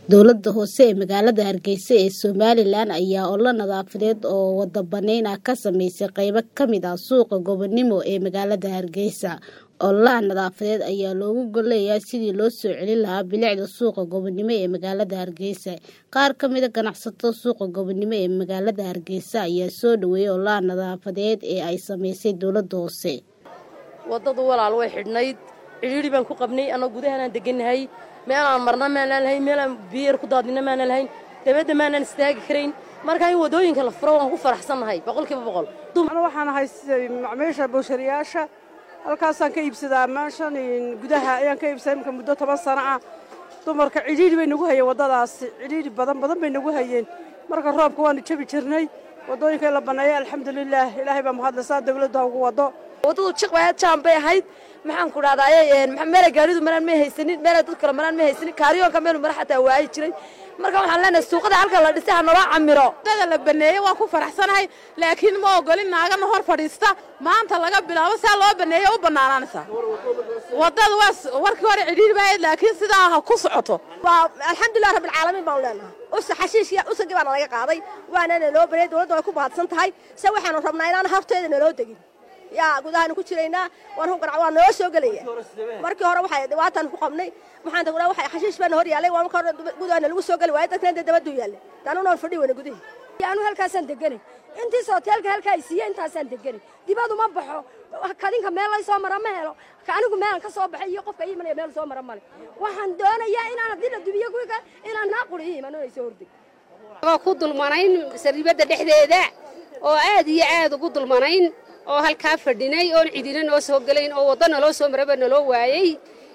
Dowladda hoose ee magaalada Hargeysa ee Somalilan ayaa olole nadaafadeed oo wada bannayn ah ka samaysay qaybo ka mid ah suuqa Gobonimo ee magaalada Hargeysa. Ololahan nadaafadeed ayaa looga gol leeyahay sidii loo soo celin lahaa bilicda suuqa Gobonimo ee magaalada Hargeysa. Qaar ka mid ah ganacsatada suuqa Gobonimo ee magaalada Hargeysa ayaa soo dhaweeyay ololahan nadaafadeed ee ay samaysay dowladda hoose. waddadu walaal way xidhnayd cidhiidhi baan ku qabnay annagoo gudahanaan degannahay meelaan marna maanaan lahayn meelaan biyar ku daadina maanaan lahayn dabadda maanaan istaagi karayn marka in waddooyinka la furo waan ku faraxsannahay boqolkiiba boqol ana waxaan ahay macmiisha bowshariyaasha halkaasaan ka iibsadaa meeshan gudaha ayaan ka iibsaday imika muddo toban sano ah dumarka cidhiidhi bay nagu hayeen waddadaasi cidhiidhi badan badan bay nagu hayeen marka roobka waanu jabi jirnay waddooyinka in la banneeya alxamdulilaah ilaahay baa mahadlaysaa dawladda ha ugu waddo waddadu jiqbayaad jaan bay ahayd maxaan ku dhahdaay meela gaaridu maraan may haysanin meela dad kale maraan may haysanin kaariyoonka meelu mara xataa waayi jiray marka waxaan leenahay suuqada halka la dhisay ha naloo camiro waddada la baneeyey waan ku faraxsanahay laakiin ma ogolin naagana hor fadhiista maanta laga bilaabo saa loo baneeyey u bannaanaanaysaa waddada waa warkii hore cidhiidhi baa ahayd laakiin sidaa ha ku socoto alxamdulilah rabbilcaalamiin baan leenahay usa xashiishya usagii baana laga qaaday waanana loo baneeyey dowladda way ku mahadsan tahay se waxaanu rabnaa inaan horteeda naloo degin yaa gudahaanu ku jiraynaa waan ku ganac waa noo soo gelaya markii hore waxay dhibaataan ku qabnay maxaan tagnaa waxay xashiish baana hor yaallay waa marka hore gudahaana lagu soo geli waayay dadkana dee dabaduu yaallay daanunaan fadhi weyna gudahi anu halkaasaan deganay intiis hoteelka halkaa ay siiye intaasaan deganay dibadu ma baxo kadinka meel lay soo mara ma helo anigu meelan ka soo baxay iyo qofka ii imanaya meel soo mara male waxaan doonayaa inaan haddii la dubiyo kuwiga inaan naaquli ii iman inay soo hordeg waa ku dulmanayn sariibadda dhexdeeda oo aad iyo aad ugu dulmanayn oo halkaa fadhinay oon cidina noo soo gelayn oo waddo naloo soo maraba naloo waayey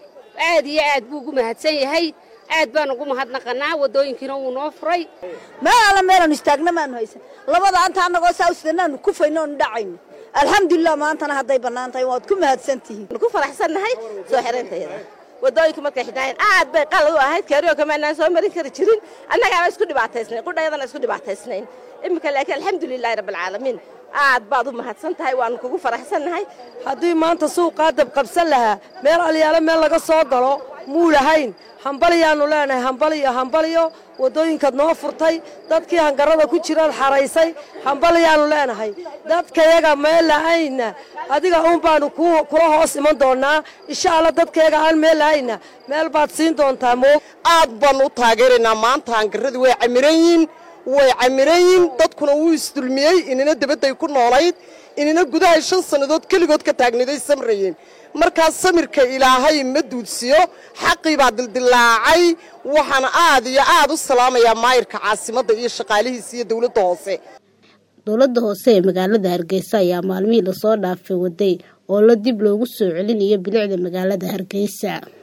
aad iyo aad buu ugu mahadsan yahay aad baan ugu mahadnaqannaa waddooyinkiina wuu noo furay meel alla meelaanu istaagna maanu haysan labada anta annagoo saa usdanaanu kufayno oonu dhacayno alxamdulilah maantana hadday bannaan tahay waad ku mahadsan tihiin ku faraxsannahay soo xirantayada waddooyinka markay xidhaayeen aad bay qalad u ahayd kaariyooka maanaan soo marin kari jirin annagaaba isku dhibaataysnayn qudhayadana isku dhibaataysnayn iminka laakiin alxamdulilahi rabbilcaalamiin aad baad u mahadsan tahay waanu kugu faraxsannahay haddii maanta suuqaa dab qabsan lahaa meel alyaalo meel laga soo galo muu lahayn hambaliyaannu leenahay hambaliyo hambaliyo waddooyinkaad noo furtay dadkii hangarada ku jiraad xaraysay hambaliyaannu leenahay dadkayaga meel lahaynna adiga uun baanu kula hoos iman doonnaa insha alla dadkayaga aan meel lahayna meel baad siin doontaa mo aad baannu u taageeraynaa maanta hangaradii way camiran yiin way camiran yiin dadkuna wuu isdulmiyey inina dabadday ku noolayd inina gudahay shan sannadood keligood ka taagniday samrayeen markaas samirka ilaahay ma duudsiyo xaqii baa dildillaacay waxaan aad iyo aad u salaamayaa maayirka caasimadda iyo shaqaalihiisa iyo dowladda hoose dowladda hoose ee magaalada hargeysa ayaa maalmihii lasoo dhaafay waday oo la dib loogu soo celinayo bilicda magaalada hargeysa